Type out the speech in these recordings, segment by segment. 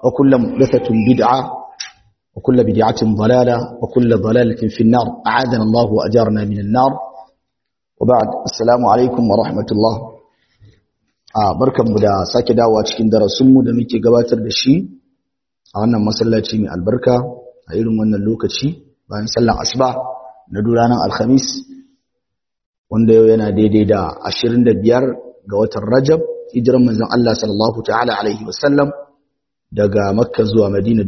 وكل محدثة بدعة وكل بدعة ضلالة وكل ضلالة في النار أعاذنا الله وأجارنا من النار وبعد السلام عليكم ورحمة الله barkanmu da sake dawowa cikin darasinmu da muke gabatar da shi a wannan masallaci mai albarka a irin wannan lokaci bayan sallan asuba na ranar alhamis wanda yau yana daidai da 25 ga watan rajab hijiran manzon Allah sallallahu ta'ala alaihi wasallam daga makka zuwa madina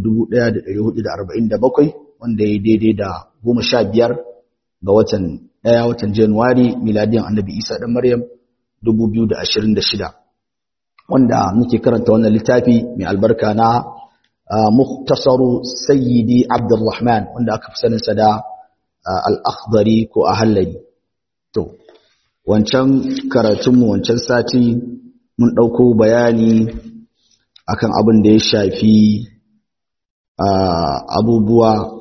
1447 wanda ya daidai da 15 ga watan daya watan januwari miladiyan annabi isa dan maryam 2026 wanda muke karanta wannan littafi mai albarka na muhtasaru sayyidi abdurrahman wanda aka fi saninsa da al-akhdari ko ahallari to wancan karatunmu wancan sati mun ɗauko bayani akan abin da ya shafi abubuwa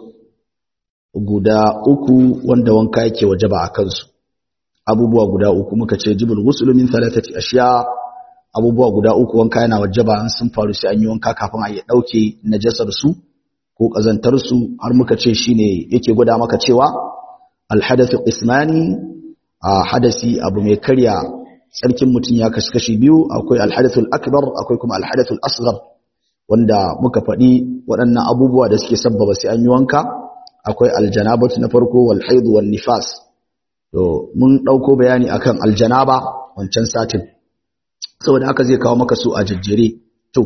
guda uku wanda wanka yake wajaba a kansu abubuwa guda uku muka ce jibul ghusl min thalathati ashiya abubuwa guda uku wanka yana wajaba an sun faru sai an yi wanka kafin a yi dauke najasar su ko kazantar su har muka ce shine yake gwada maka cewa al hadathu qismani a hadasi abu mai karya tsarkin mutum ya kashi kashi biyu akwai al hadathul akbar akwai kuma al hadathul asghar wanda muka faɗi waɗannan abubuwa da suke sabbaba sai an yi wanka akwai aljanabatu na farko wal haid wal nifas to mun dauko bayani akan aljanaba wancan satin saboda haka zai kawo maka su a jajjere to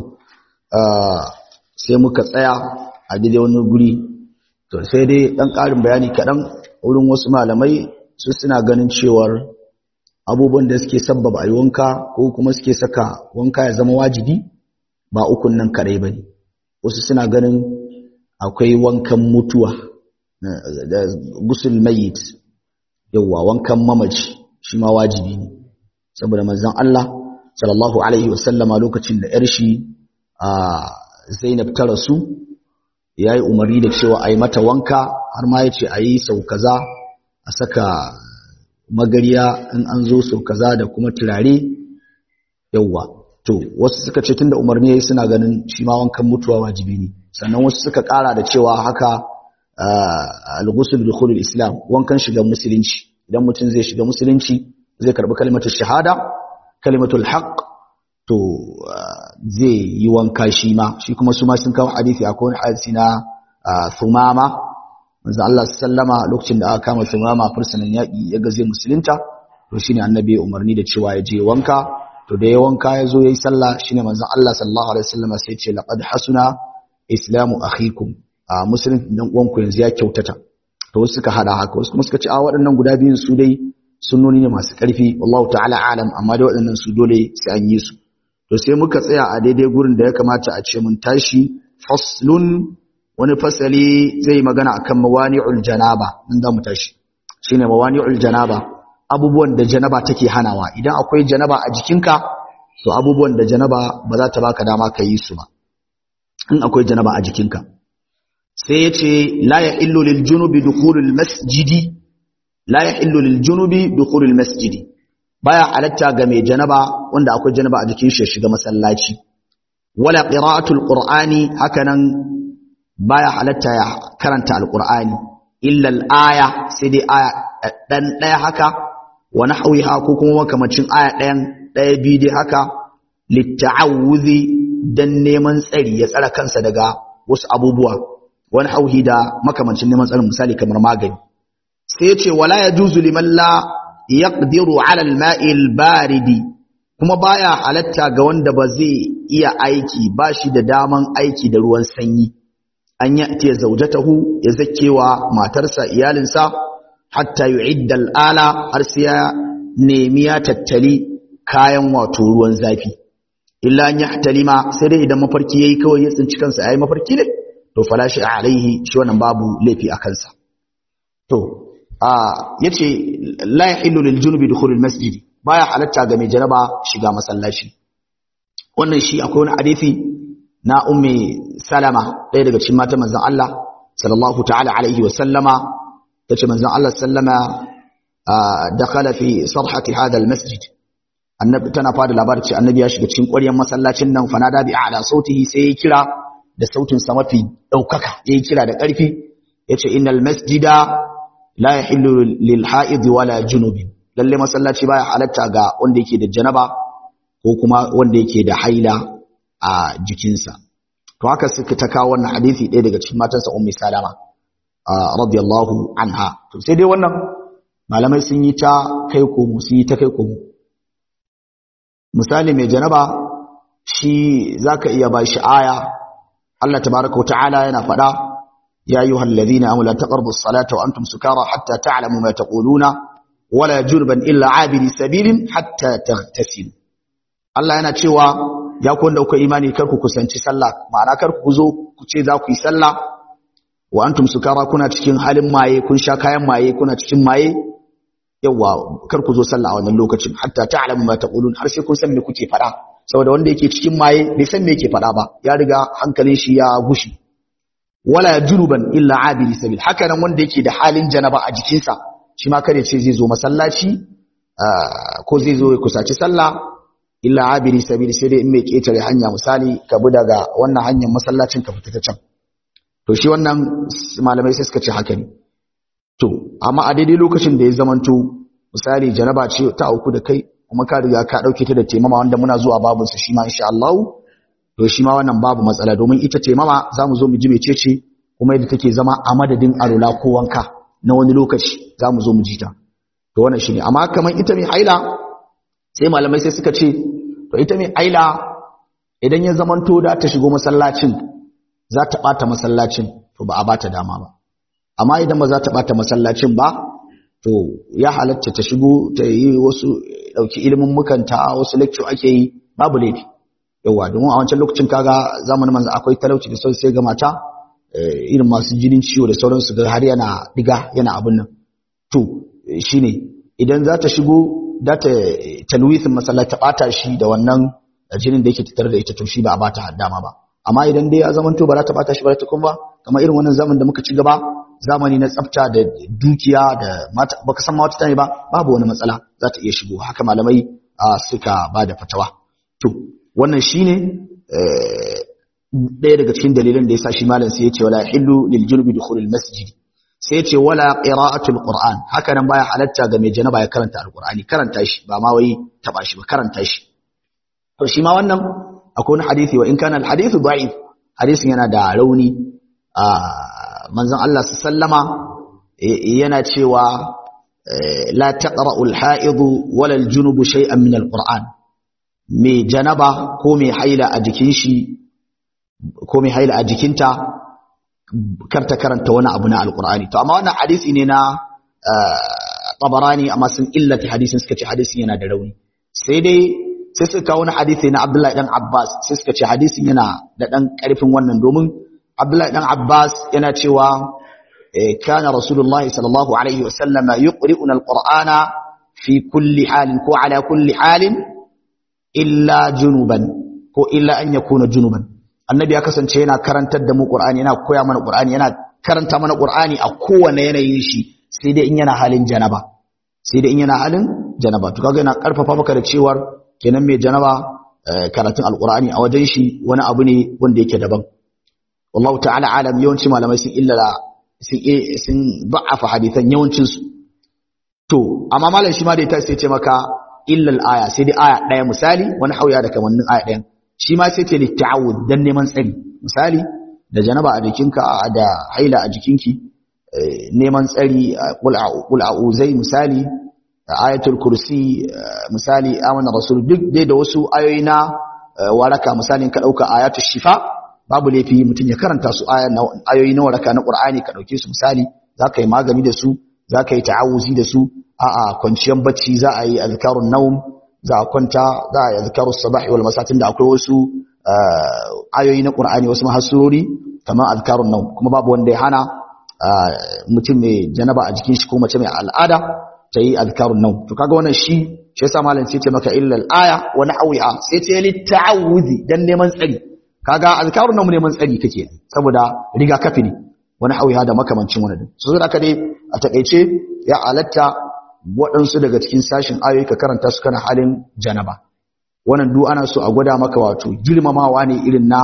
sai muka tsaya a daidai wani guri to sai dai dan karin bayani kaɗan wurin wasu malamai su suna ganin cewar abubuwan da suke sabbaba a wanka ko kuma suke saka wanka ya zama wajibi ba ukun nan kadai bane wasu suna ganin akwai wankan mutuwa da gusul mayit yawa wankan mamaci shi ma wajibi ne saboda manzon Allah sallallahu alaihi wasallama lokacin da yar shi a Zainab ta rasu yayi umarni da cewa ayi mata wanka har ma yace ayi sau kaza a saka magariya in an zo sau kaza da kuma turare yawa to wasu suka ce tunda umarni yayi suna ganin shi ma wankan mutuwa wajibi ne sannan wasu suka kara da cewa haka al-ghusl bi dukhul islam wankan shiga musulunci idan mutum zai shiga musulunci zai karbi kalmatul shahada kalimatul haqq to zai yi wanka shi ma shi kuma su ma sun kawo hadisi akwai wani hadisi na thumama manzo Allah sallama lokacin da aka kama thumama fursunan yaki ya ga zai musulunta to shine annabi ya umarni da cewa ya je wanka to da ya wanka ya zo yayi sallah shine manzo Allah sallallahu alaihi wasallam sai ya ce laqad hasuna islamu akhikum a musulun dan uwanku yanzu ya kyautata to wasu suka hada haka wasu kuma suka ce a waɗannan guda biyun su dai sunnoni ne masu ƙarfi wallahu ta'ala alam amma dai waɗannan su dole sai an yi su to sai muka tsaya a daidai gurin da ya kamata a ce mun tashi faslun wani fasali zai magana akan mawani'ul janaba nan za mu tashi shine mawani'ul janaba abubuwan da janaba take hanawa idan akwai janaba a jikinka to abubuwan da janaba ba za ta baka dama ka yi su ba in akwai janaba a jikinka sai ya ce la ya illu lil junubi dukhulul masjidi la ya illu lil junubi dukhulul masjidi baya halatta ga mai janaba wanda akwai janaba a jikin shi shiga masallaci wala qira'atul qur'ani hakanan baya halatta ya karanta alqur'ani illa al-aya sai dai aya dan daya haka wa nahwiha ko kuma makamacin aya dayan daya biyu dai haka litta'awuzi dan neman tsari ya tsara kansa daga wasu abubuwa wani hauhi da makamancin neman tsarin misali kamar magani sai ya ce wala ya juzu liman la yaqdiru ala al-ma'i al-baridi kuma baya halatta ga wanda ba zai iya aiki ba shi da daman aiki da ruwan sanyi an ya ce zaujatahu ya zakewa matarsa iyalinsa hatta yu'idda al-ala har sai ya nemi ya tattali kayan wato ruwan zafi illa an yahtalima sai dai idan mafarki yayi kawai ya tsinci kansa yayi mafarki ne to falashi alaihi shi wannan babu laifi a kansa to a yace la yahillu lil junubi dukhulul masjid baya halatta ga mai janaba shiga masallaci wannan shi akwai wani hadisi na ummi salama ɗaya daga cikin matan manzon Allah sallallahu ta'ala alaihi wa sallama tace manzon Allah sallama dakhala fi sarhati hadha al masjid annabi tana fada labarin ce annabi ya shiga cikin ƙwaryar masallacin nan fanada bi a'la sautihi sai ya kira da sautin sa mafi daukaka yayi kira da ƙarfi yace innal masjida la yahillu lil ha'id wala junubin lalle masallaci baya halatta ga wanda yake da janaba ko kuma wanda yake da haila a jikinsa to haka suka ta kawo wannan hadisi ɗaya daga cikin matansa ummi salama radiyallahu anha to sai dai wannan malamai sun yi ta kai komo sun yi ta kai komo misali mai janaba shi zaka iya ba shi aya Allah tabaraka wa ta'ala yana faɗa ya ayyuhal ladhina amanu la taqrabu as-salata wa antum sukara hatta ta'lamu ma taquluna wala jurban illa abiri sabilin hatta taghtasilu Allah yana cewa ya ku wanda kuka imani kar ku kusanci sallah ma'ana kar ku zo ku ce za ku yi sallah wa antum sukara kuna cikin halin maye kun sha kayan maye kuna cikin maye yawa kar ku zo sallah a wannan lokacin hatta ta'lamu ma taqulun har sai kun san me kuke faɗa saboda wanda yake cikin maye bai san me yake faɗa ba ya riga hankalin shi ya gushi wala junuban illa abiri sabil haka nan wanda yake da halin janaba a jikinsa shi ma kare ce zai zo masallaci ko zai zo ya kusaci sallah illa abiri sabil sai dai in mai ketare hanya misali ka bi daga wannan hanyar masallacin ka fita ta can to shi wannan malamai sai suka ce haka ne to amma a daidai lokacin da ya zamanto misali janaba ce ta auku da kai kuma ka riga ka dauke ta da taimama wanda muna zuwa babun sa shi ma insha Allah to shi ma wannan babu matsala domin ita taimama zamu zo mu ji mecece kuma yadda take zama a madadin alula ko wanka na wani lokaci zamu zo mu ji ta to wannan shine amma kamar ita mai haila sai malamai sai suka ce to ita mai haila idan ya zamanto da ta shigo masallacin za ta bata masallacin to ba a bata dama ba amma idan ba za ta bata masallacin ba to ya halatta ta shigo ta yi wasu dauki ilimin mukanta wasu lecture ake yi babu laifi yawa domin a wancan lokacin kaga zamanin manzo akwai talauci da sai ga mata irin masu jinin ciwo da sauransu ga har yana diga yana abin nan to shine idan za ta shigo da ta talwithin masallaci ta bata shi da wannan jinin da yake tattare da ita to shi ba a bata dama ba amma idan dai ya zamanto ba za ta bata shi ba ta kuma kamar irin wannan zaman da muka ci gaba zamani na tsafta da dukiya da mata baka san ma wata tane ba babu wani matsala za ta iya shigo haka malamai suka ba da fatawa to wannan shine ɗaya daga cikin dalilan da yasa shi malam sai ya ce wala hillu lil junubi dukhulul masjid sai ya ce wala qira'atul qur'an haka nan baya halatta ga mai janaba ya karanta alqur'ani karanta shi ba ma wai taba shi ba karanta shi to shi ma wannan akwai wani hadisi wa in kana alhadithu da'if hadisin yana da rauni manzon Allah sallama yana cewa la taqra'u alha'id wala aljunubu shay'an min alquran mai janaba ko mai haila a jikin shi ko mai haila a jikinta karta karanta wani abu na alqur'ani to amma wannan hadisi ne na tabarani amma sun illata hadisin suka ce hadisin yana da rauni sai dai sai suka kawo wani hadisi na Abdullahi dan Abbas sai suka ce hadisin yana da dan karfin wannan domin Abdullahi dan Abbas yana cewa kana Rasulullahi sallallahu alaihi wasallama yuqri'una alqur'ana fi kulli halin ko ala kulli halin illa junuban ko illa an yakuna junuban annabi ya kasance yana karantar da mu qur'ani yana koya mana qur'ani yana karanta mana qur'ani a kowane yanayin shi sai dai in yana halin janaba sai dai in yana halin janaba to kaga yana karfafa maka da cewar kenan mai janaba karatun alqur'ani a wajen shi wani abu ne wanda yake daban wallahu ta'ala alam yawanci malamai sun illala sun sun da'afa hadithan yawancin su to amma malam shi ma da ita sai ce maka illal aya sai dai aya daya misali wani hauya da kamannin aya dayan shi ma sai ce litta'awud dan neman tsari misali da janaba a jikinka da haila a jikinki neman tsari qul a'uzai misali ayatul kursi misali amana rasul duk dai da wasu ayoyi na waraka misalin ka dauka ayatul shifa babu laifi mutum ya karanta su ayoyi na waraka na qur'ani ka dauke su misali zaka yi magani da su zaka yi ta'awuzi da su a'a kwanciyar bacci za a yi azkarun naum za a kwanta za a yi azkarus sabahi wal masatin da akwai wasu ayoyi na qur'ani wasu mahassurori kamar azkarun naum kuma babu wanda ya hana mutum mai janaba a jikin shi ko mace mai al'ada ta yi azkarun nau to kaga wannan shi shi yasa malam sai ce maka illal aya wa nahwiha sai ce li ta'awuzi dan neman tsari kaga azkarun nau neman tsari kake saboda riga kafi ne wa nahwiha da makamancin wannan so sai aka dai a takeice ya alatta waɗansu daga cikin sashin ayoyi ka karanta su kana halin janaba wannan duk ana so a gwada maka wato girmamawa ne irin na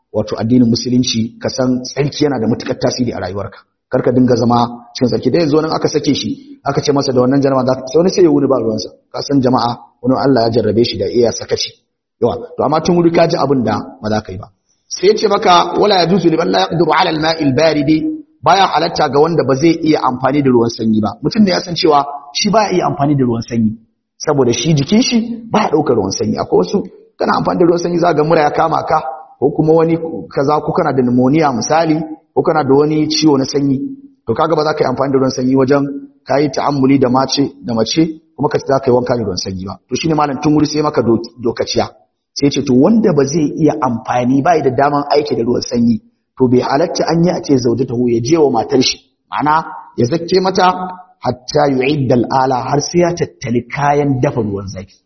wato addinin musulunci ka san tsarki yana da matukar tasiri a rayuwarka kar ka dinga zama cikin tsarki da yanzu nan aka sake shi aka ce masa da wannan jama'a za sai wani sai ya wuni ba ruwansa ka san jama'a wani Allah ya jarrabe shi da iya sakaci yawa to amma tun wuri ka ji abin da ba za ka yi ba sai ya ce maka wala yajuzu liman la yaqdiru ala al-ma'i al-baridi baya halatta ga wanda ba zai iya amfani da ruwan sanyi ba mutum ne ya san cewa shi baya iya amfani da ruwan sanyi saboda shi jikin shi baya daukar ruwan sanyi akwai wasu kana amfani da ruwan sanyi za ga mura ya kama ka ko kuma wani kaza ko kana da pneumonia misali ko kana da wani ciwo na sanyi to kaga ba za ka yi amfani da ruwan sanyi wajen ka yi ta'ammuli da mace da mace kuma ka za ka yi wanka da ruwan sanyi ba to shine malam tun wuri sai maka dokaciya sai ce to wanda ba zai iya amfani ba da daman aiki da ruwan sanyi to bai halatta an yi a ce zauje ta ya je wa matar shi ma'ana ya zakke mata hatta yu'idda al'ala har sai ya tattali kayan dafa ruwan zafi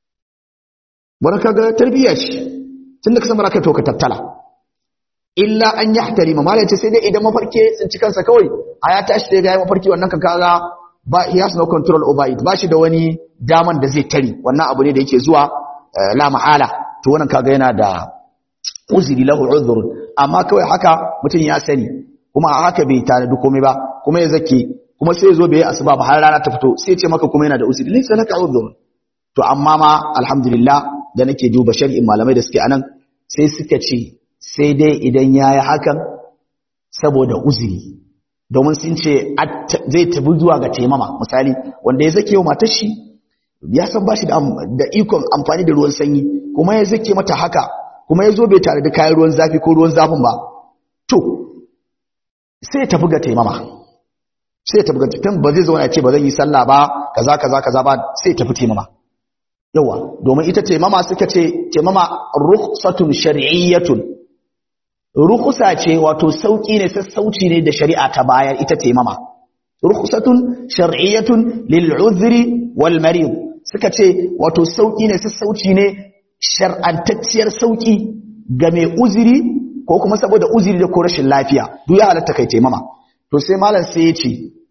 wani kaga tarbiyya ce tunda ka san baraka to ka tattala illa an yahtari mamala ce sai dai idan mafarki tsinci kansa kawai a ya tashi sai ga ya mafarki wannan kan kaga ba he has no control over it ba shi da wani daman da zai tari wannan abu ne da yake zuwa la mahala to wannan kaga yana da uzuri lahu uzur amma kawai haka mutum ya sani kuma a haka bai tare da komai ba kuma ya zake kuma sai ya zo bai yi asuba ba har rana ta fito sai ya ce maka kuma yana da uzuri laysa laka uzur to amma ma alhamdulillah da nake duba shari'in malamai da suke anan sai suka ce sai dai idan yayi hakan saboda uzuri domin sun ce zai tabi zuwa ga taimama misali wanda ya zake wa matar shi ya san bashi da ikon amfani da ruwan sanyi kuma ya zake mata haka kuma ya zo bai tare da kayan ruwan zafi ko ruwan zafin ba to sai ya tafi ga taimama sai ya tafi ga taimama ba zai zauna ya ce ba zan yi sallah ba kaza kaza kaza ba sai ya tafi taimama yawa domin ita taimama suka ce taimama rukhsatun shar'iyyatun rukhsa ce wato sauki ne sassauci ne da shari'a ta bayar ita taimama rukhsatun shar'iyyatun lil uzri wal marid suka ce wato sauki ne sassauci ne shar'antacciyar sauki ga mai uzuri ko kuma saboda uzuri da ko rashin lafiya duk ya halatta kai taimama to sai malam sai ya ce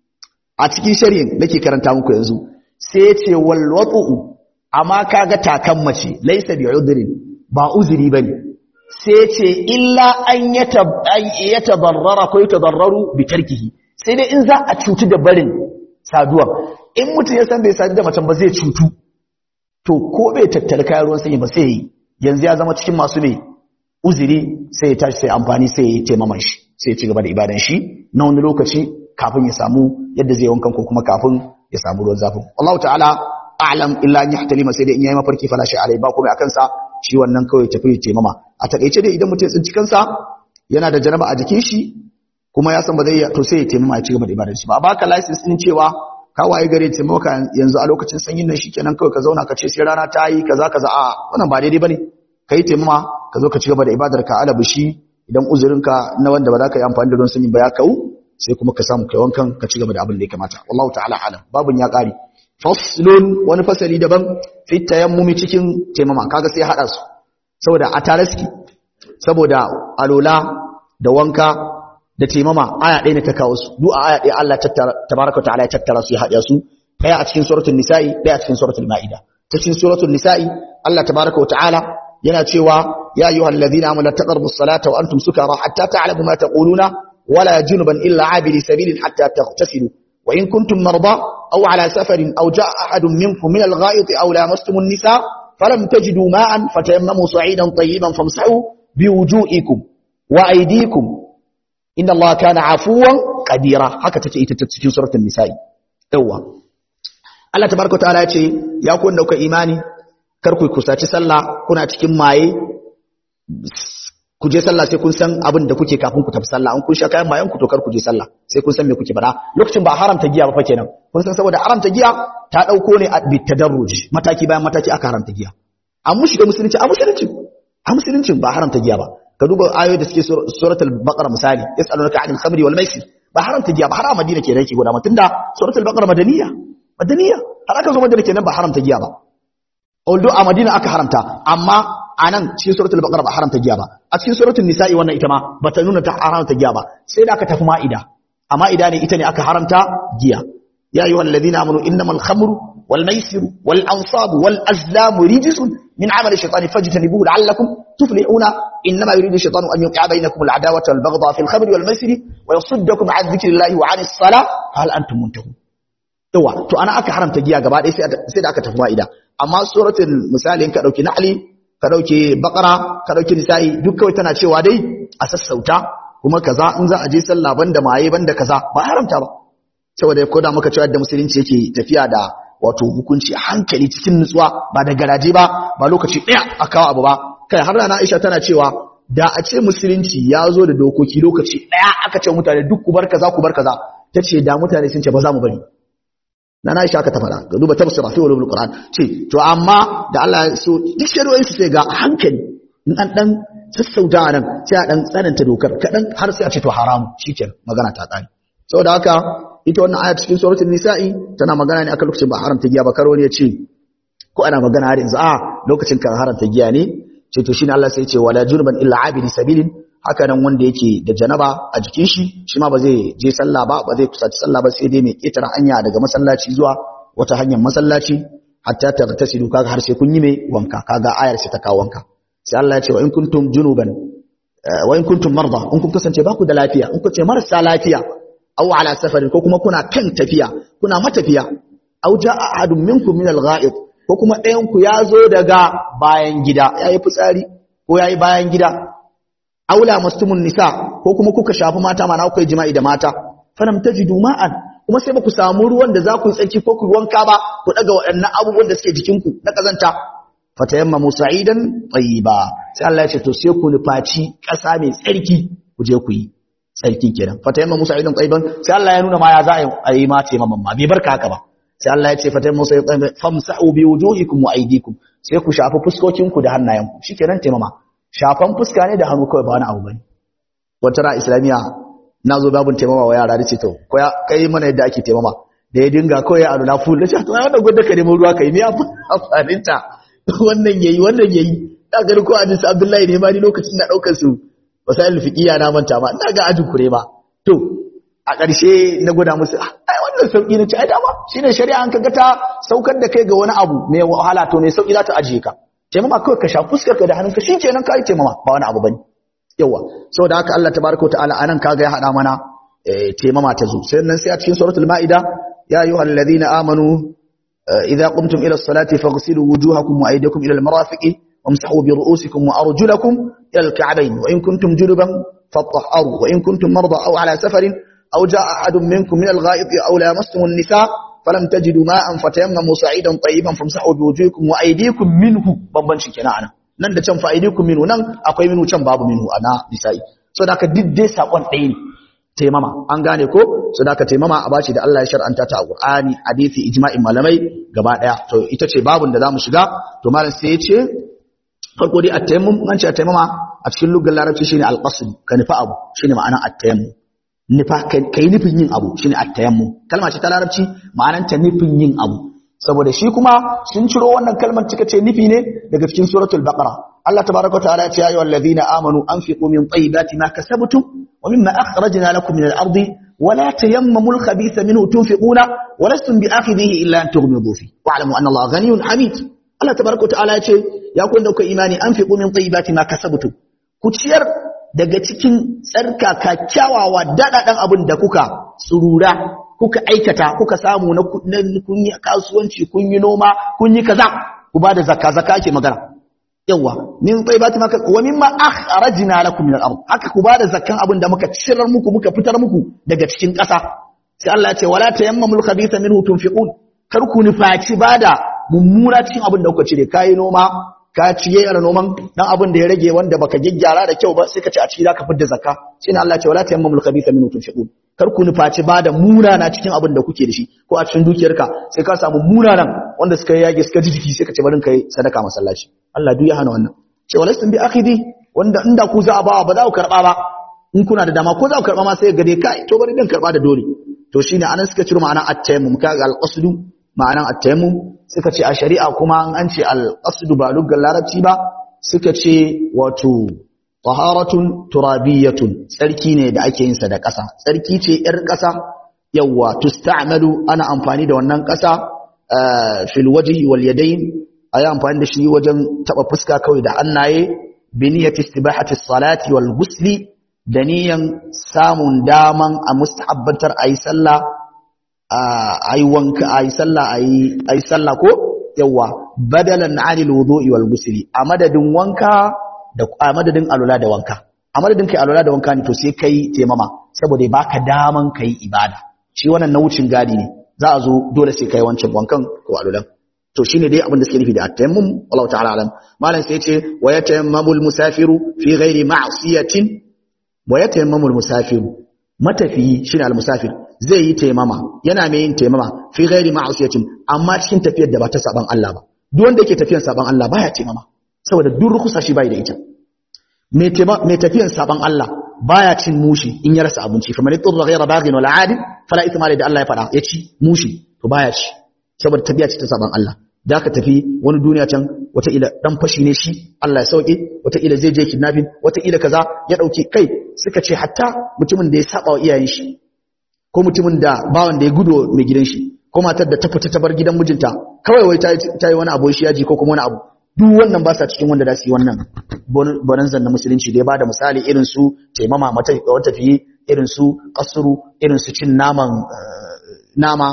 a cikin shari'in nake karanta muku yanzu sai ya ce wal wat'u amma kaga takan mace laysa bi udrin ba uzuri bane sai ya ce illa an yatabarrara ko yatadarraru bi tarkihi sai dai in za a cutu da barin saduwa in mutum ya san bai sadu da macen ba zai cutu to ko bai tattali kayan ruwan sanyi ba sai yi yanzu ya zama cikin masu mai uzuri sai ya tashi sai amfani sai ya taimaman shi sai ya ci gaba da ibadan shi na wani lokaci kafin ya samu yadda zai wankan ko kuma kafin ya samu ruwan zafin Allah ta'ala a'lam illa an yahtalima sai dai in yayi mafarki fala shi alai ba kuma akan sa shi wannan kawai tafi ya taimama a takeice dai idan mutum ya tsinci kansa yana da janaba a jikin shi kuma ya san ba zai to sai ya taimama ya ci gaba da ibadan shi ba baka license din cewa ka waye gare ce maka yanzu a lokacin sanyin nan shikenan kawai ka zauna ka ce sai rana ta yi kaza kaza a wannan ba daidai bane kai taimama ka zo ka ci gaba da ibadar ka alabu shi idan uzurinka na wanda ba za ka yi amfani da ruwan sanyi ba ya kau sai kuma ka samu kai wankan ka ci gaba da abin da ya kamata wallahu ta'ala alam babun ya kare faslun wani fasali daban fi tayammumi cikin taimama kaga sai hada su saboda a tare suke saboda alola da wanka da taimama aya ɗaya ne ta kawo su duk aya ɗaya Allah tabaraka wa ta'ala ya tattara su ya haɗa su ɗaya a cikin suratul nisa'i ɗaya a cikin suratul ma'ida ta cikin suratul nisa'i Allah tabaraka wa ta'ala yana cewa ya ayyuhal ladina amanu taqrabu as-salata wa antum sukara hatta ta'lamu ma taquluna wala junuban illa abiri sabilin hatta taghtasilu wa in kuntum marda aw ala safarin aw jaa ahadun minkum min al-gha'it aw lamastum an-nisa falam tajidu ma'an fatayammamu sa'idan tayyiban famsahu biwujuhikum wa aydikum inna Allah kana afuwan qadira haka tace ita ta cikin suratul nisa'i yawa Allah tabaraka ta'ala ya ce ya ku wanda kuka imani kar ku kusaci sallah kuna cikin maye ku je sallah sai kun san abin da kuke kafin ku tafi sallah an kun sha kayan mayan ku to kar ku je sallah sai kun san me kuke faɗa lokacin ba haramta giya ba fa kenan kun san saboda haramta giya ta dauko ne a bitadarruj mataki bayan mataki aka haramta giya an mushi da musulunci a musulunci a musulunci ba haramta giya ba ka duba ayoyi da suke suratul baqara misali yasalunaka anil khamri wal maisir ba haramta giya ba har a madina kenan yake guda tunda suratul baqara madaniya madaniya har aka zo madina kenan ba haramta giya ba although a madina aka haramta amma anan cikin suratul baqara ba haramta giya ba a cikin suratul nisa'i wannan ita ma bata nuna ta haramta giya ba sai da aka tafi ma'ida a ma'ida ne ita ne aka haramta giya ya ayyuhal ladina amanu innamal khamru wal maisiru wal ansabu wal azlamu rijsun min amali shaytani fajtanibuhu la'allakum tuflihuna innama yuridu shaytanu an yuqi'a bainakum al'adawata wal baghdha fil khamri wal maisiri wa yasuddakum 'an dhikrillahi wa 'anis salah hal antum muntahun yawa to ana aka haramta giya gaba ɗaya sai da aka tafi ma'ida amma suratul misali ka dauki na'li ka dauke bakara ka dauki nisa'i duk kawai tana cewa dai a sassauta kuma kaza in za a je sallah banda maye banda kaza ba haramta ba saboda ya koda maka cewa da musulunci yake tafiya da wato hukunci a hankali cikin nutsuwa ba da garaje ba ba lokaci ɗaya a kawo abu ba kai har rana Aisha tana cewa da a ce musulunci ya zo da dokoki lokaci ɗaya aka ce mutane duk ku bar kaza ku bar kaza tace da mutane sun ce ba za mu bari na na Aisha aka ta fara ga duba tafsira fi ulumul Qur'an ce to amma da Allah ya so duk shari'o'in su sai ga hankali in an dan sassauta nan sai a dan tsananta dokar kadan har sai a ce to haramu shikenan magana ta tsari saboda haka ita wannan aya cikin suratul nisa'i tana magana ne akan lokacin ba haramta giya ba karo ne ya ce ko ana magana har yanzu a lokacin kan haramta giya ne ce to shine Allah sai ya ce wala junuban illa abidi sabilin haka nan wanda yake da janaba a jikin shi shi ma ba zai je sallah ba ba zai kusaci sallah ba sai dai mai ketara hanya daga masallaci zuwa wata hanyar masallaci hatta tagtasilu kaga har sai kun yi mai wanka kaga ayar sai ta kawo wanka sai Allah ya ce wa in kuntum junuban wa in kuntum marda in kun kasance ba ku da lafiya in kun ce marasa lafiya aw ala safarin ko kuma kuna kan tafiya kuna matafiya aw jaa ahadun minkum min al-gha'id ko kuma ɗayan ku ya zo daga bayan gida yayi fitsari ko yayi bayan gida aula mastumun nisa ko kuma kuka shafi mata mana kuka yi jima'i da mata falam tajidu ma'an kuma sai baku samu ruwan da za ku yi tsarki ko ku wanka ba ku daga waɗannan abubuwan da suke jikinku na kazanta fatayammamu sa'idan tayyiba sai Allah ya ce to sai ku nufaci ƙasa mai tsarki ku je ku yi tsarki kenan fatayammamu sa'idan tayyiban sai Allah ya nuna ma ya za a yi ma taimaman ma bai barka haka ba sai Allah ya ce fatayammamu sa'idan tayyiban famsa'u bi wujuhikum wa aydikum sai ku shafi fuskokinku da hannayenku shikenan taimama shafan fuska ne da hannu kawai ba wani abu bane wata ra islamiya na zo babun taimama wa yara dace to ko ya kai mana yadda ake taimama da ya dinga kawai a nuna full dace to wannan gwada ka nemo ruwa kai me amfanin ta wannan yayi wannan yayi da ga ko hadisi abdullahi ne ma ni lokacin na daukar su wasail fiqiya na manta ma ina ga ajin kure ma to a ƙarshe na gwada musu ai wannan sauki ne ce ai dama shine shari'a an kaga ta saukar da kai ga wani abu mai wahala to mai sauki za ta ajiye ka taimama kawai ka sha fuskar ka da hannunka shi kenan kai taimama ba wani abu bane yawa saboda haka Allah tabaraka ta'ala anan kaga ya hada mana taimama ta zo sai nan sai a cikin suratul maida ya ayyuhal ladina amanu idza qumtum ila as-salati faghsilu wujuhakum wa aydiyakum ila al-marafiqi wamsahu bi ru'usikum wa arjulakum ila al-ka'bayn wa in kuntum junuban fatahharu wa in kuntum marda aw ala safarin aw jaa ahadun minkum min al-gha'iti aw lamastum an-nisa falam tajidu ma'an fatayammamu sa'idan tayyiban famsahu bi wujuhikum wa aydikum minhu bambanci kenan anan nan da can fa aydikum minhu nan akwai minhu can babu minhu ana nisa'i so da ka diddai sakon ɗaya ne taimama an gane ko so da ka taimama a bace da Allah ya shar'anta ta a Qur'ani hadisi ijma'in malamai gaba daya to ita ce babun da zamu shiga to malam sai ya ce farko dai at-tayammum an ce at-tayammuma a cikin lugar larabci shine al-qasd ka nufa abu shine ma'anar at-tayammum nufa kai nufin yin abu shine at-tayammum kalma ce ta larabci ma'anar ta nufin yin abu saboda shi kuma sun ciro wannan kalmar cika ce nufi ne daga cikin suratul baqara Allah tabaaraka wa ta'ala ya ce ya ayyuhal ladina amanu anfiqu min tayyibati ma kasabtum wa mimma akhrajna lakum min al-ardi wa la tayammamu al-khabitha minhu tunfiquna wa lastum bi'akhidhihi illa an tughmidu fi wa'lamu anna Allah ghaniyyun hamid Allah tabaaraka wa ta'ala ya ce ya ku da kuka imani anfiqu min tayyibati ma kasabtum ku ciyar daga cikin tsarkaka kyawawa daɗaɗan abin da kuka tsurura kuka aikata kuka samu na kun yi kasuwanci kun yi noma kun yi kaza ku ba da zakka zakka ake magana yawa min tayyibati maka wa mimma akhrajna lakum min al-ard haka ku ba da zakkan abin da muka cirar muku muka fitar muku daga cikin ƙasa sai Allah ya ce wala tayammamul khabitha minhu tunfiqun kar ku nufaci bada mummuna cikin abin da kuka cire kai noma ka ciye yara noman dan abin da ya rage wanda baka gyaggyara da kyau ba sai ka ci a ciki zaka fidda zakka shine Allah ce wala tayammamul khabitha minhu tunfiqun kar ku nufaci ba da munana cikin abin da kuke da shi ko a cikin dukiyarka sai ka samu munanan wanda suka yage suka ji jiki sai ka ce barin kai sadaka masallaci Allah duk ya hana wannan ce walastum bi akhidi wanda inda ku za a ba ba za ku karba ba in kuna da dama ko za ku karba ma sai ga dai kai to bari dan karba da dole to shine anan suka ciro ma'ana at-tayammum kaga al-qasdu ma'anan at-tayammum suka ce a shari'a kuma an ce al-qasdu ba lugar larabci ba suka ce wato taharatun turabiyatun tsarki ne da ake yin sa da ƙasa tsarki ce yar ƙasa yawa tusta'malu ana amfani da wannan ƙasa fil wajhi wal yadayn ayi amfani da shi wajen taba fuska kawai da annaye bi niyyati istibahati salati wal ghusli da niyan samun daman a mustahabbatar ayi sallah ayi wanka ayi sallah ayi ayi sallah ko yawa badalan anil wudu'i wal ghusli a madadin wanka da a madadin alula da wanka a madadin kai alula da wanka ne to sai kai taimama saboda baka daman kai ibada shi wannan na wucin gadi ne za a zo dole sai kai wancan wankan ko alulan to shine dai abin da suke nufi da at-tayammum wallahu ta'ala alam malam sai yace wa yatayammamul musafiru fi ghairi ma'siyatin wa yatayammamul musafiru matafiyi shine al-musafir zai yi taimama yana mai yin taimama fi ghairi ma'siyatin amma cikin tafiyar da ba ta saban Allah ba duk wanda yake tafiyar saban Allah baya taimama saboda duk rukusa shi bai da ita mai mai tafiyar saban Allah baya cin mushi in ya rasa abinci fa man yadurra ghayra baghin wala adin fala ithma da Allah ya fada ya ci mushi to baya ci saboda tafiya ce ta saban Allah da ka tafi wani duniya can wata ila dan fashi ne shi Allah ya sauke wata ila zai je kidnapping wata ila kaza ya dauke kai suka ce hatta mutumin da ya saba wa iyayen shi ko mutumin da bawan da ya gudo mai gidan shi ko matar da ta fita ta bar gidan mijinta kawai wai ta yi wani abu shi yaji ko kuma wani abu duk wannan ba sa cikin wanda za su yi wannan bonanzan na musulunci da ya bada misali irin su taimama mata wata fiye irin su kasuru irin su cin naman nama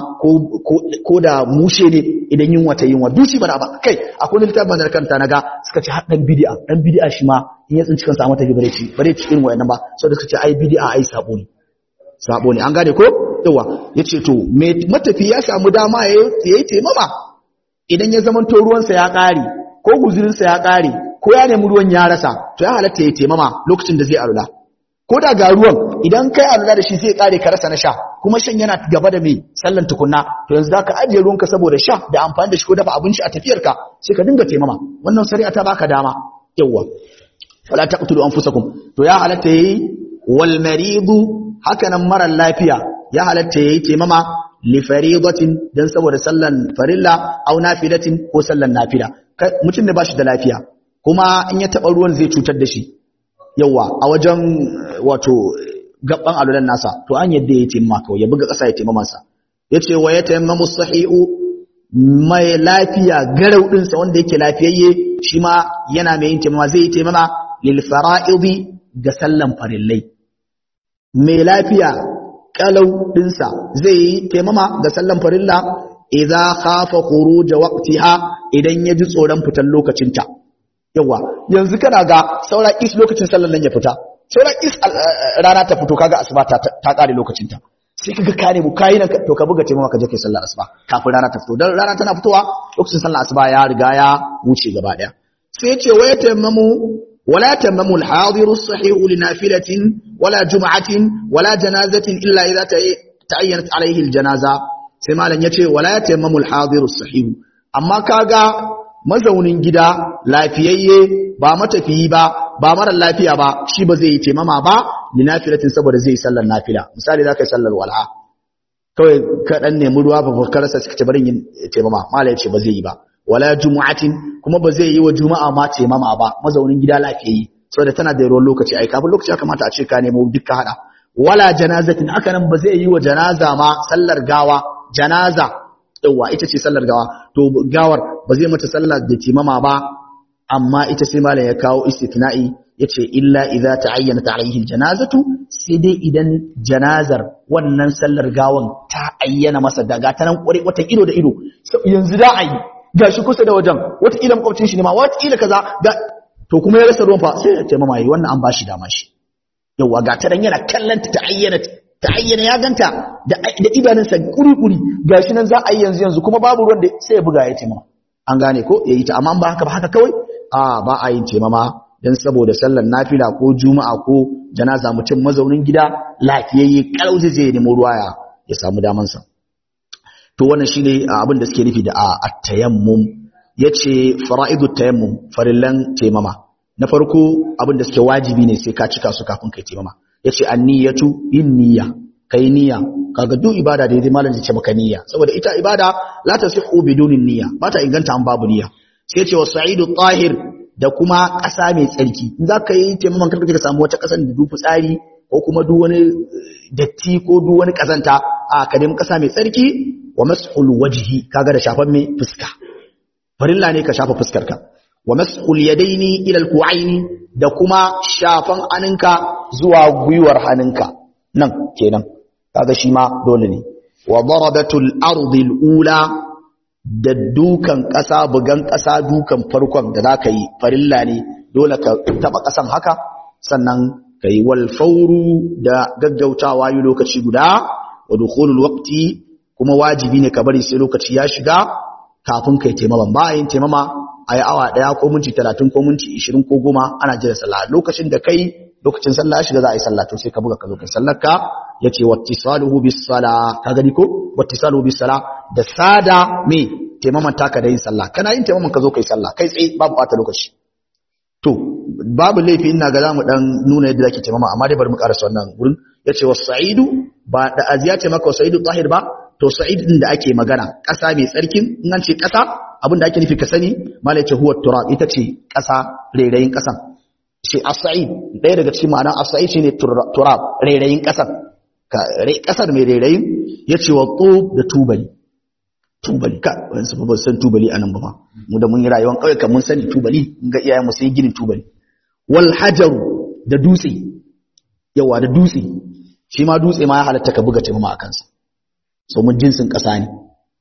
ko da mushe ne idan yunwa ta yunwa duci ba ba kai akwai littafin da kanta naga suka ce har dan bid'a dan bid'a shi ma in ya tsinci kansa a mata bare ci bare ci irin wayannan ba saboda suka ce ai bid'a ai sabo ne sabo ne an gane ko yawa yace to matafi ya samu dama yayi taimama idan ya zama to ruwansa ya kare ko guzurinsa ya kare ko ya nemi ruwan ya rasa to ya halatta ya taimama lokacin da zai alula ko da ga ruwan idan kai alula da shi zai kare ka rasa na sha kuma shan yana gaba da mai sallan tukunna to yanzu zaka ajiye ruwanka saboda sha da amfani da shi ko dafa abinci a tafiyarka sai ka dinga taimama wannan shari'a ta baka dama yawa wala taqtulu anfusakum to ya halatta yayi wal maridu hakanan mara lafiya ya halatta yayi taimama li faridatin dan saboda sallan farilla aw nafilatin ko sallan nafila mutum ne bashi da lafiya kuma in ya taba ruwan zai cutar da shi yawa a wajen wato gaban alulan nasa to an yadda ya taimama kawai ya buga ƙasa ya taimama sa yace wa ya taimamu sahihu mai lafiya garau ɗinsa wanda yake lafiyayye shi ma yana mai yin taimama zai yi taimama lil fara'idi ga sallan farillai mai lafiya kalau ɗinsa zai yi taimama ga sallan farilla idza khafa khuruj waqtiha idan ya ji tsoron fitan lokacinta yawa yanzu kana ga saura is lokacin sallan nan ya fita saura is rana ta fito kaga asuba ta ta kare lokacinta sai kaga ka ne mu kai nan to ka buga taimama ka je kai sallar asuba kafin rana ta fito dan rana tana fitowa lokacin sallar asuba ya riga ya wuce gaba daya sai ce waya taimamu ولا تمم الحاضر الصحيح لنافلة ولا جمعة ولا جنازة إلا إذا تعينت عليه الجنازة سما لن يتي ولا تمم الحاضر الصحيح أما كاغا mazaunin gida lafiyayye ba matafiyi ba ba mara lafiya ba shi ba zai yi taimama ba ni nafilatin saboda zai yi sallar nafila misali za ka yi sallar walha kawai ka dan nemi ruwa ba ka rasa suka ce barin yin taimama mala ya ce ba zai yi ba wala jumu'atin kuma ba zai yi wa juma'a ma taimama ba mazaunin gida lafiyayye saboda tana da ruwan lokaci ai kafin lokaci ya kamata a ce ka nemo dukkan hada wala janazatin haka nan ba zai yi wa janaza ma sallar gawa janaza yawa ita ce sallar gawa to gawar ba zai mata sallar da taimama ba amma ita sai malam ya kawo istitna'i yace illa idza ta'ayyanat alayhi aljanazatu sai dai idan janazar wannan sallar gawan ta ayyana masa daga ta nan kware wata ido da ido yanzu da ayi gashi kusa da wajen wata ila makwabcin shi ne ma wata ila kaza ga to kuma ya rasa ruwan fa sai ya taimama yi wannan an bashi dama shi yawa ga ta dan yana kallanta ta ayyana ta ayyana ya ganta da da idanunsa kuri-kuri gashi nan za a yi yanzu yanzu kuma babu ruwan da sai ya buga ya taimama an gane ko ya yi ta amma ba haka ba haka kawai a ba a yin taimama dan saboda sallar nafila ko juma'a ko janaza mutum mazaunin gida lafiyayye kalau zai je nemo ruwa ya ya samu daman sa to wannan shine abin da suke nufi da at-tayammum yace fara'idut tayammum farillan taimama na farko abin da suke wajibi ne sai ka cika su kafin kai taimama yace an-niyyatu yin niyya kai niyya kaga duk ibada da yaji malam ce maka niyya saboda ita ibada la tasihhu biduni niyya ba ta inganta an babu niyya sai ce wasa'idu tahir da kuma ƙasa mai tsarki in za ka yi taimakon karka ka samu wata ƙasar da dufu tsari ko kuma duk wani datti ko duk wani ƙazanta a ka nemi ƙasa mai tsarki wa mas'ul wajhi kaga da shafan mai fuska farilla ne ka shafa fuskarka wa mas'ul yadaini ila al-ku'aini da kuma shafan hannunka zuwa gwiwar hannunka nan kenan kaga shi ma dole ne wa darabatul ardi al-ula da dukan ƙasa bugan ƙasa dukan farkon da zaka yi farilla ne dole ka taba ƙasan haka sannan kai wal fawru da gaggautawa yi lokaci guda wa dukhulul waqti kuma wajibi ne ka bari sai lokaci ya shiga kafin kai taimama ba yin taimama a yi awa ɗaya ko minti talatin ko minti ishirin ko goma ana jira sallah lokacin da kai lokacin sallah ya shiga za a yi sallah to sai ka buga ka zo kai sallar ka ya ce wattisaluhu bis sala ka gani ko wattisaluhu bis sala da sada me taimaman taka da yin sallah kana yin taimaman ka zo kai sallah kai tsaye babu ɓata lokaci to babu laifi ina ga zamu dan nuna yadda zaki taimama amma dai bari mu karasa wannan gurin yace was-sa'idu ba da aziya ce maka was-sa'idu tahir ba to sa'id din da ake magana ƙasa mai tsarkin in an ce ƙasa abin da ake nufi ka sani malai ce huwa turab ita ce ƙasa rairayin ƙasan ce as-sa'id ɗaya daga cikin ma'anar as-sa'id shine turab rairayin ƙasan ƙasar mai rairayin yace wa tub da tubali tubali ka wani su ba san tubali anan ba mu da mun yi rayuwar ƙauye kan mun sani tubali mun ga iyayen mu sai ginin tubali wal hajaru da dutse yawa da dutse shi ma dutse ma ya halatta ka buga taimama a kansa so mun jinsin ƙasa ne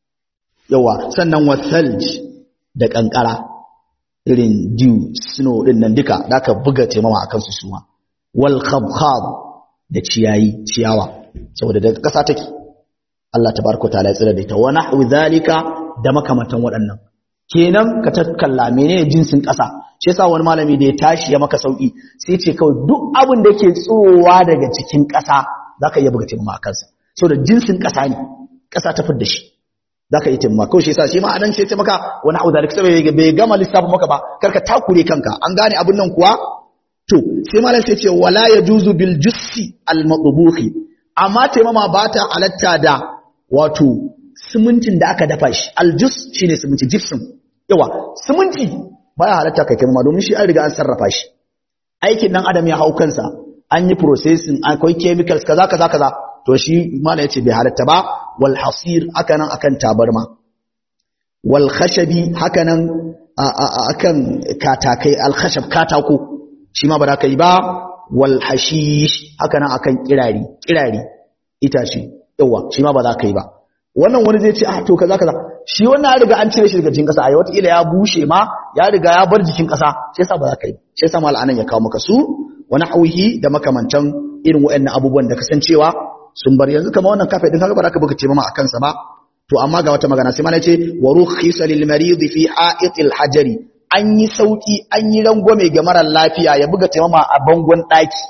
yawa sannan wathalj da ƙanƙara irin dew snow din nan duka da ka buga taimama a kansu suma wal khabkhab da ciyayi ciyawa saboda daga ƙasa take Allah tabaraka ta'ala ya tsira da ita wa nahwu zalika da makamantan waɗannan kenan ka takkalla menene jinsin ƙasa shi yasa wani malami da ya tashi ya maka sauki sai ce kawai duk abin da yake tsowa daga cikin ƙasa zaka iya buga taimama a kansa saboda jinsin ƙasa ne ƙasa ta fidda shi za ka yi timma kawai shi sa shi ma anan ce ce maka wani abu zalik saboda bai gama lissafin maka ba karka takure kanka an gane abin nan kuwa to sai malam sai ce wala yajuzu bil jussi al madbuhi amma taimama ba ta halatta da wato simintin da aka dafa shi al jus shine siminti gypsum yawa siminti baya halatta kai taimama domin shi an riga an sarrafa shi aikin dan adam ya hau kansa an yi processing akwai chemicals kaza kaza kaza to shi malam yace bai halatta ba wal hasir hakanan akan tabarma wal khashabi hakanan akan katakai al khashab katako shi ma ba za ka yi ba wal hashish hakanan akan kirari kirari itace yawa shi ma ba za ka yi ba wannan wani zai ce ah to kaza kaza shi wannan ya riga an cire shi daga cikin kasa ai wata ila ya bushe ma ya riga ya bar jikin kasa shi yasa ba za ka yi shi yasa mal anan ya kawo maka su wa nahwihi da makamantan irin waɗannan abubuwan da kasancewa sun bar yanzu kamar wannan kafe din kaga ba ka buga ce mama akan sa ba to amma ga wata magana sai mana ce wa rukhisa lil marid fi ha'itil hajari an yi sauki an yi rangwame ga mara lafiya ya buga taimama a bangon daki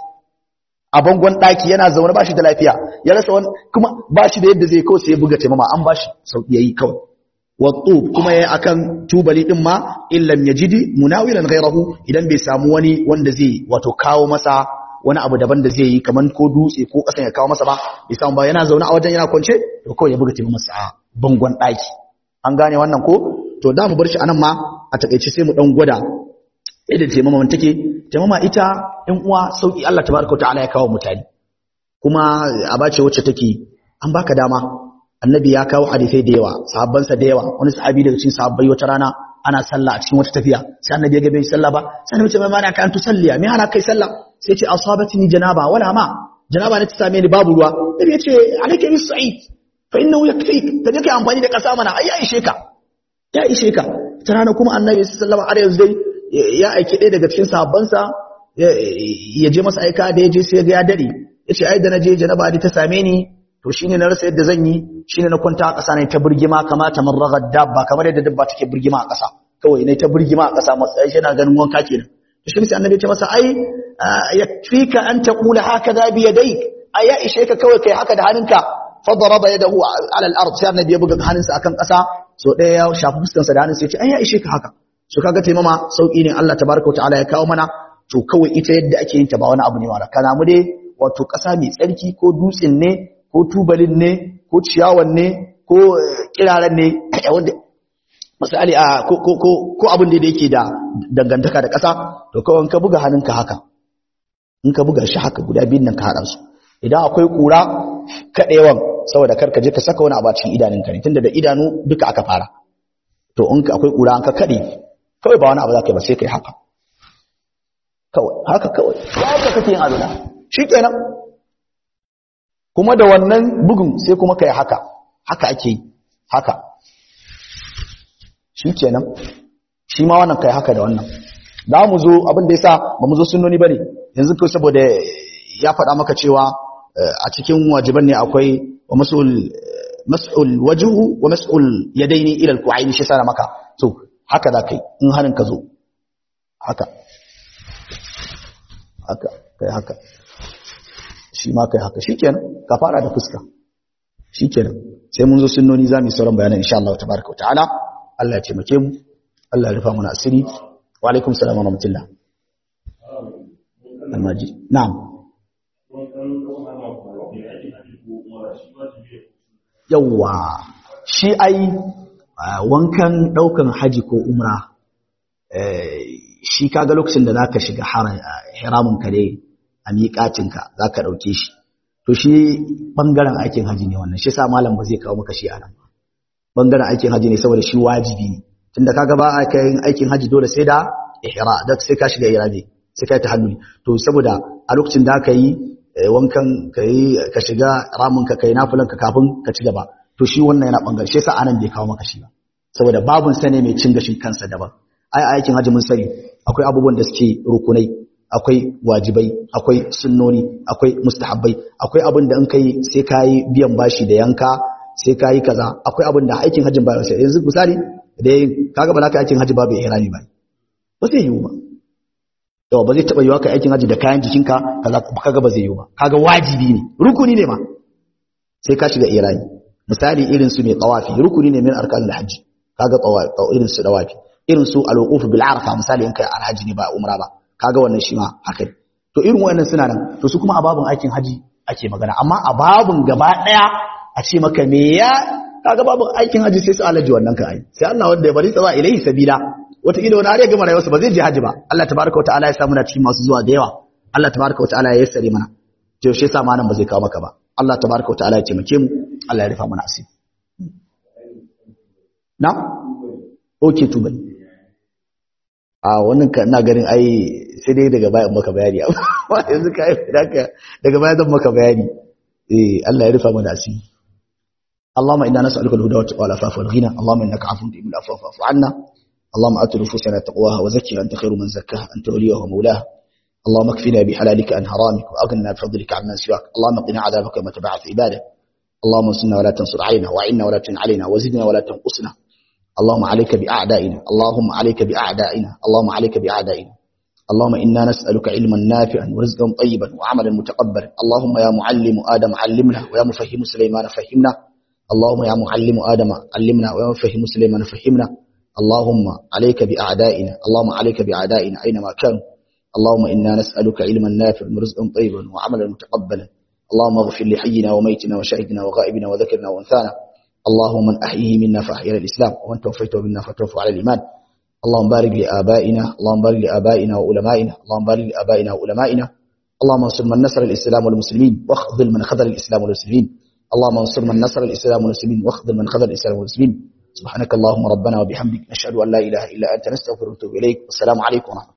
a bangon daki yana zaune ba shi da lafiya ya rasa wani kuma ba shi da yadda zai kawai sai ya buga taimama an ba shi sauki yayi kawai wa kuma yayi akan tubali din ma illam yajidi munawilan ghayrahu idan bai samu wani wanda zai wato kawo masa wani abu daban da zai yi kaman ko dutse ko kasan ya kawo masa ba bai samu ba yana zaune a wajen yana kwance to kawai ya buga taimama masa a bangon daki an gane wannan ko to da mu bar shi anan ma a takeice sai mu dan gwada yadda taimama take taimama ita ɗan uwa sauki Allah tabaraka ta'ala ya kawo mutane kuma abace wacce take an baka dama annabi ya kawo hadisai da yawa sahabbansa da yawa wani sahabi daga cikin sahabbai wata rana ana sallah a cikin wata tafiya sai annabi ya ga bai sallah ba sai annabi ce mai mana ka an tusalliya me hana kai sallah sai ce asabatni janaba wala ma janaba ne ta same ni babu ruwa nabi ya ce alayka bis sa'id fa innahu yakfik ka je kai amfani da kasa mana ai ya ishe ka ya ishe ka ta rana kuma annabi sallallahu alaihi wasallam dai ya aiki ɗaya daga cikin sahabbansa ya je masa aika da ya je sai ga ya dare ya ce ai da na je janaba ta same ni to shine na rasa yadda zan yi shine na kwanta a ƙasa ne ta burgima kamata man ragar dabba kamar yadda dabba take burgima a ƙasa kawai ne ta burgima a ƙasa matsayi shi na ganin wanka kenan to shi sai annabi ya ce masa ai yakfika an taqula hakaza bi yadayk ai ya ishe ka kawai kai haka da hannunka fa daraba yadahu ala al-ard sai annabi ya buga hannunsa akan ƙasa so ɗaya ya shafi fuskarsa da hannunsa ya ce ai ya ishe ka haka so kaga taimama sauki ne Allah tabaraka ta'ala ya kawo mana to kawai ita yadda ake yin ta ba wani abu ne wala kana mu dai wato ƙasa mai tsarki ko dutsen ne ko tubalin ne ko ciyawan ne ko kiraren ne wanda misali a ko ko ko ko abin da yake da dangantaka da ƙasa to kawai in ka buga hannunka haka in ka buga shi haka guda biyun nan ka haɗa su idan akwai ƙura kaɗewan saboda kar ka je ka saka wani abu a cikin idanunka ne tunda da idanu duka aka fara to in ka akwai ƙura an ka kaɗe kawai ba wani abu za ka yi ba sai ka yi haka kawai haka kawai haka kake yin alula shi kenan kuma da wannan bugun sai kuma ka yi haka haka ake yi haka shi kenan shi ma wannan kai haka da wannan za mu zo abin da ya sa ba mu zo sunoni ba ne yanzu kai saboda ya faɗa maka cewa a cikin wajiban ne akwai wa mas'ul mas'ul wajhu wa mas'ul yadaini ila al-ku'aini shi sana maka to haka za kai in hanin ka zo haka haka kai haka shi ma kai haka shikenan ka fara da fuska shikenan sai mun zo sunnoni za mu yi sauran bayanan insha Allah tabaraka wa ta'ala Allah ya taimake mu Allah ya rufa mana asiri wa alaikum salam wa rahmatullah almaji na'am yawwa shi ai wankan daukan haji ko umra shi kaga lokacin da zaka shiga haramun ka ne a miƙatinka zaka dauke shi to shi bangaren aikin haji ne wannan shi sa malam ba zai kawo maka shi a nan ba bangaren aikin haji ne saboda shi wajibi ne tunda kaga ba a kai aikin haji dole sai da ihra da sai ka shiga irami sai ka ta hannu to saboda a lokacin da ka yi wankan ka yi ka shiga ramin ka kai nafilan ka kafin ka ci gaba to shi wannan yana bangare shi yasa anan bai kawo maka shi ba saboda babun sa ne mai cin gashin kansa daban ai aikin haji mun sani akwai abubuwan da suke rukunai akwai wajibai akwai sunnoni akwai mustahabbai akwai abin da in kai sai ka yi biyan bashi da yanka sai ka yi kaza akwai abin da aikin hajjin ba sai yanzu misali da kaga ba za ka aikin hajji ba bai ihrami ba ba zai yiwu ba yawa ba zai taba yiwa ka aikin hajji da kayan jikinka kaza kaga ba zai yiwu ba kaga wajibi ne rukuni ne ma sai ka shiga ihrami misali irin su ne tawafi rukuni ne min arkanul hajji kaga tawafi irin su tawafi irin su al-wuquf bil arafa misali in kai alhaji ne ba umra ba kaga wannan shi ma haka to irin wayannan suna nan to su kuma a babun aikin haji ake magana amma a babun gaba daya a ce maka me ya kaga babun aikin haji sai su alaji wannan ka ai sai Allah wanda ya bari tsawa ilaihi sabila wata ido na ya gama rayuwarsa ba zai je haji ba Allah tabaraka wataala ya samu na cikin masu zuwa da yawa Allah tabaraka wataala ya yassare mana to shi yasa ma nan ba zai kawo maka ba Allah tabaraka wataala ya taimake mu Allah ya rufa mana asiri na okay tubai a wannan ka ina ganin ai sai dai daga bayan maka bayani amma yanzu ka yi daga daga bayan zan maka bayani eh Allah ya rufa mana asiri اللهم إنا نسألك الهدى والعفاف والغنى اللهم إنك عفو تحب العفو فاعف عنا اللهم آت نفوسنا تقواها وزكها أنت خير من زكاها أنت وليها ومولاها اللهم اكفنا بحلالك عن حرامك وأغننا بفضلك عمن سواك اللهم قنا عذابك وما تبعث عبادك اللهم انصرنا ولا تنصر علينا وعنا ولا تعن علينا وزدنا ولا تنقصنا اللهم عليك بأعدائنا اللهم عليك بأعدائنا اللهم عليك بأعدائنا اللهم إنا نسألك علما نافعا ورزقا طيبا وعملا متقبلا اللهم يا معلم آدم علمنا ويا مفهم سليمان فهمنا اللهم يا معلم آدم علمنا ويا مفهم سليمان فهمنا اللهم عليك بأعدائنا اللهم عليك بأعدائنا أينما كانوا اللهم إنا نسألك علما نافعا ورزقا طيبا وعملا متقبلا اللهم اغفر لحينا وميتنا وشهدنا وغائبنا وذكرنا وانثانا اللهم من أحييه منا فأحيا الإسلام ومن توفيته منا فتوفى على الإيمان اللهم بارك لآبائنا اللهم بارك لآبائنا وعلمائنا اللهم بارك لآبائنا وعلمائنا اللهم انصر من نصر الإسلام والمسلمين واخذل من خذل الإسلام والمسلمين اللهم انصر من نصر الإسلام والمسلمين واخذل من خذل الإسلام والمسلمين سبحانك اللهم ربنا وبحمدك نشهد أن لا إله إلا أنت نستغفرك ونتوب إليك والسلام عليكم ورحمة الله